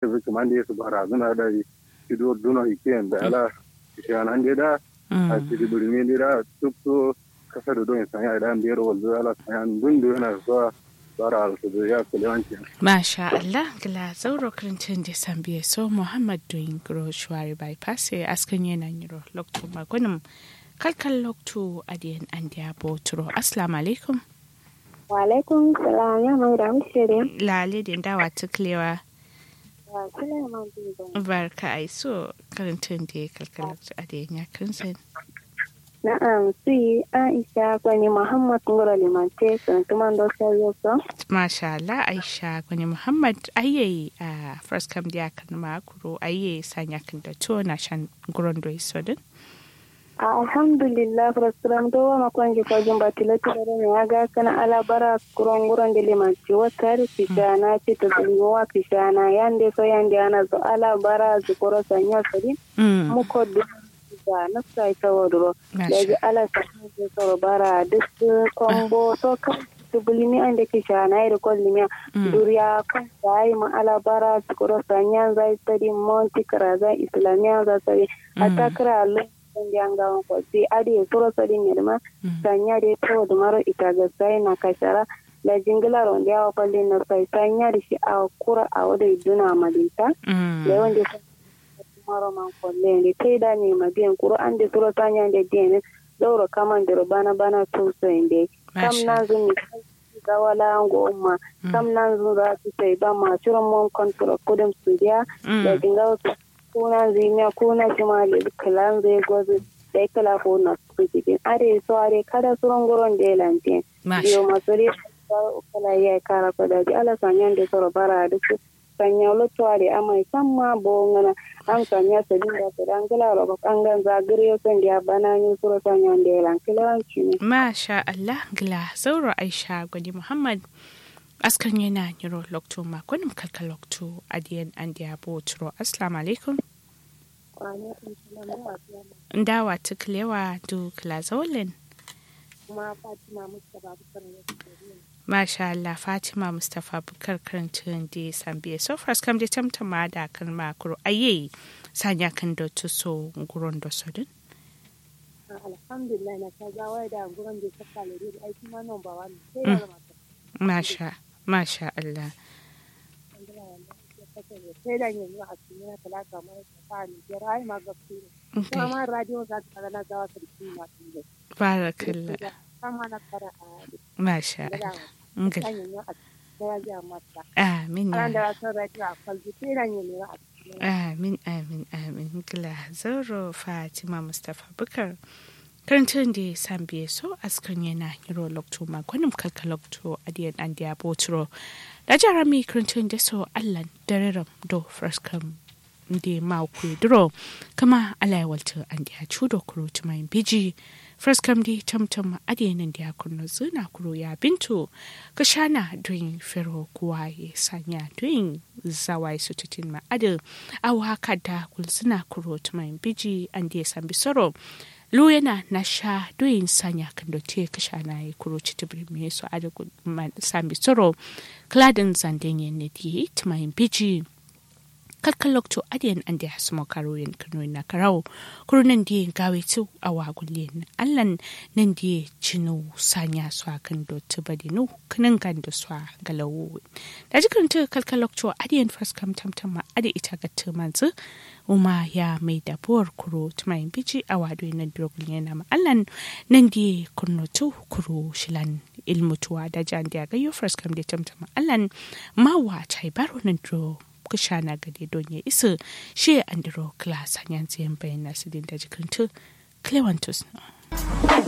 su kuma da su bara zuna da ido duna ikiyan da ala shanan da a cikin birni da duk so kasa da don sanya idan biyar wanzu ala sanya dun da yana zuwa bara su da ya kulewanci Masha Allah, gila zauro kirincin da san biye so Muhammad doyin gro shuwari bypass ya askan yana yiro lokto magunin kalkal lokto adiyan an diya boturo. Assalamu alaikum. Wa alaikum salam ya mai da mishire. Lale da dawa tuklewa. Wa Sulaiman Bibo. Barka ai so kirincin da kalkal lokto adiyan ya kirinsin. Na'am, si Aisha kwani Muhammad Ngoro Limante sun tuman do sayo so. Masha Allah Aisha gwani Muhammad ayye a first kam da kan makuro ayye sanya kan da to na shan guron do isodin. Alhamdulillah frustram do ma kwanji ko jumba tilati da ne aga kana ala bara kuron guron de Limante wata ri na ci to zuwa wa kishana yande so yande ana zo ala bara zu koro sanya sadi. Mm. Mu ko da nafsa ita wadro. da ji ala sahin da tsoro bara duk kombo to kan tubulimi an da ke shana da kwallimiya duriya kan da yi ma ala bara su kuro sanya zai tsari monti kara zai islamiya za tsari a takara lokacin da an gawan kwasi adi ya tsoro tsari ne da ma sanya da ya tsawo da mara ita ga sai na kashara da jingilar wanda ya wafalin na sai sanya da shi a kura a wadda duna malinta da yawan da maro man kolle ne kai da ne ma biyan kuro an da suro tanya da dene dauro kaman da bana bana to so inde kam na zun ni ga wala ngo umma kam na zun za su sai ba ma shirin mon kontrol kudin su dia da dinga su kuna zimiya kuna jimali kalan zai gozu da kala ko na su cikin are so are kada suron goron da lante biyo masuri kala ya kara ko da ala sanyan da soro bara da su sanya lottuware amai samma bo ngana an sanya sabin da ta dan kila ro kan gan zagire son dia bana ni suro sanya da lan kila ne Masha Allah gila sauro Aisha gwani Muhammad askan yana yiro lokto makonin kalka lokto adiyan an diya boturo assalamu alaikum ndawa tuklewa du klazolin kuma Fatima Mustapha Bukar Masha Allah Fatima Mustapha Bukar karantun da sambiya so first kam da tamtama da kan makuru aye sanya kan da tuso guron da sodin alhamdulillah na ta zawai da guron da ta kale da aiki ma nan ba wani sai da mata Masha Masha Allah sai da yanzu a cikin talaka mai ta ni da rai ma gaske kuma ma radio za ta ga na zawa sarki ma tun Barakallah sama na fara a Masha Allah Ngal. Amin ya. Amin amin amin gila zauro Fatima Mustapha Bukar. Karantun da san biye so askan yana hiro lokto makonin kalka lokto adiyan an diya boturo. Da jarami karantun da so Allah dararam do fraskam da mauku duro kama alayawalta an diya cudo kuro tumayin biji. fraskam di tamtam adiyanin da ya kunno zina kuro ya bintu ka shana don fero kuwa ya sanya don zawai su tutin ma adil awa haka da kulzina kuro tumayin biji an da ya san bisoro lu yana na sha don sanya kan da te ka shana ya kuro citibir me su adil san bisoro kladin zanden yin ne di tumayin biji kalkan lokto adiyan an da ya sumo karo yin kano na karau kuro nan da gawe tu a wagulin allan nan da cinu sanya su a kan dotu badinu kanin kan da su a galawo da jikin ta kalkan lokto adiyan faskam tamtama adi ita ga tumanzu uma ya mai dabuwar kuro tumayin bici a wado na drogun yana ma allan nan da kurno tu kuro shilan ilmutuwa da jan da gayo faskam da tamtama allan mawa chai baro nan dro kushana gade don ya isa shi andro class hanyar tsayin bayan nasu da jikin tu clevantus